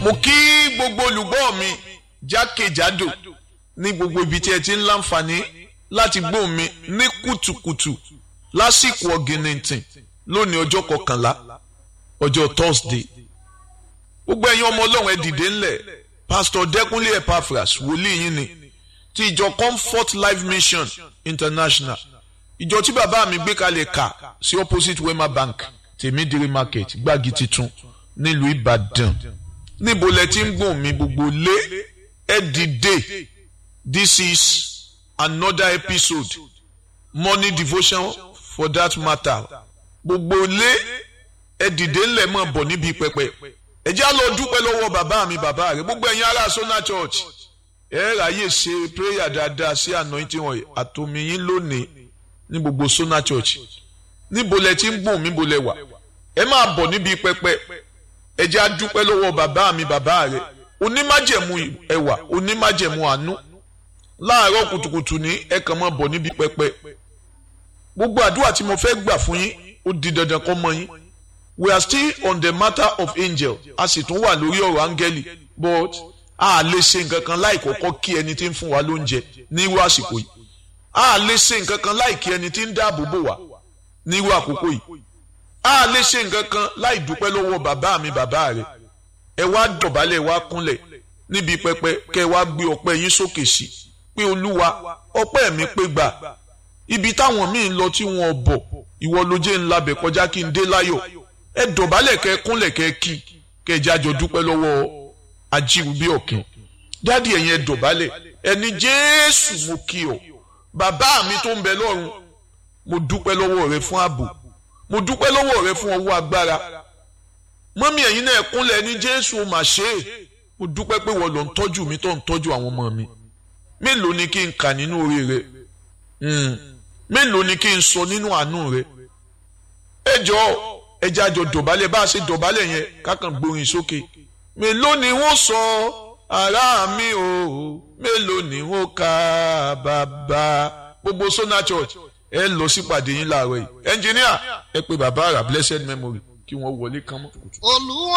mo kí gbogbo olùgbọ́ mi jákèjádò ní gbogbo ibi tí ẹ ti ń láǹfààní láti gbọ́ mi ní kùtùkùtù lásìkò ọ̀gìnìntìn lónìí ọjọ́ kọkànlá ọjọ́ thursday gbogbo ẹ̀yin ọmọ ọlọ́run ẹ dìde ńlẹ̀ pastor dẹ́kunlé epaphras wòlíì yín ni ti ìjọ comfort life mission international ìjọ tí bàbá mi gbé kalẹ̀ kà sí opposite wema bank tèmídìrí market gbági titun nílùú ìbàdàn níbo lẹ ti ń gbọ̀n mi gbogbo lé ẹ dìde this is another episode morning devotion for that matter gbogbo lé ẹ dìde ńlẹ̀ mọ̀ bọ̀ níbi pẹpẹ ẹ já lọ dúpẹ́ lọ́wọ́ bàbá mi bàbá rẹ̀ gbogbo ẹ̀yin ará sona church ẹ ráyè ṣe prayer dáadáa sí anointing oil àtòmíyín lónìí ní gbogbo sona church níbo lẹ ti ń gbọ̀n mi bo lẹ wà ẹ máa bọ̀ níbi pẹpẹ ẹ jẹ́ àdúpẹ́ lọ́wọ́ bàbá mi bàbá rẹ̀ onímájẹ̀mú ẹwà onímájẹ̀mú àánú láàárọ̀ kùtùkùtù ní ẹ kàn máa bọ̀ níbi pẹpẹ gbogbo àdúrà tí mo fẹ́ gbà fún yín ó di dandan kó mọ yín we are still on the matter of angel a sì tún wà lórí ọ̀rọ̀ áńgẹ́lì but a lè ṣe nǹkan kan láì kọ́kọ́ kí ẹni tí ń fún wa lóúnjẹ ní irú àsìkò yìí a lè ṣe nǹkan kan láì kí ẹni tí ń dáàbò bò wá ní irú àkókò yìí a lè ṣe nǹkan kan láì dúpẹ́ lọ́wọ́ bàbá mi bàbá rẹ̀ ẹ wá dọ̀bálẹ̀ wá kúnlẹ̀ níbi pẹpẹ kẹ wá gbé ọpẹ́ yín sókè sí pé olúwa ọpẹ́ mi pé gbà ibi táwọn míì ń lọ tí wọn bọ̀ ìwọ ló jẹ́ ńlá bẹ̀ kọjá kí n dé láyọ̀ ẹ dọ̀bálẹ̀ kẹ kúnlẹ̀ kẹ kí kẹ jájọ dúpẹ́ lọ́wọ́ ajíwúbí ọ̀kìn dádì ẹ̀yin ẹ dọ̀bálẹ̀ ẹni jésù mo kí ọ bàbá mi tó ń bẹ lọ́run mo dúpẹ́ lọ́wọ́ rẹ fún ààbò mo dúpẹ́ lọ́wọ́ rẹ fún ọwọ́ agbára mọ́mí ẹ̀yin náà kúnlẹ̀ ní jésù ó mà ṣe é mo dúpẹ́ pé wọ́n lọ ń tọ́jú mi tó ń tọ́jú àwọn ọmọ mi mélòó ni kí n kà nínú orí rẹ mélòó ni kí n sọ nínú àánú rẹ ẹ jọ ẹ jẹ́ àjọ dọ̀bálẹ̀ bá a ṣe dọ̀bálẹ̀ yẹn kákan gbórin sókè mélòó ni wọ́n sọ ará mi o mélòó ni wọ́n ka bàbá gbogbo Sona Church ẹ lọ sípàdé yín láàárọ̀ yìí ẹnjìníà ẹ pé bàbá àrà blessed memory kí wọ́n wọlé kán mọ́. olúwa.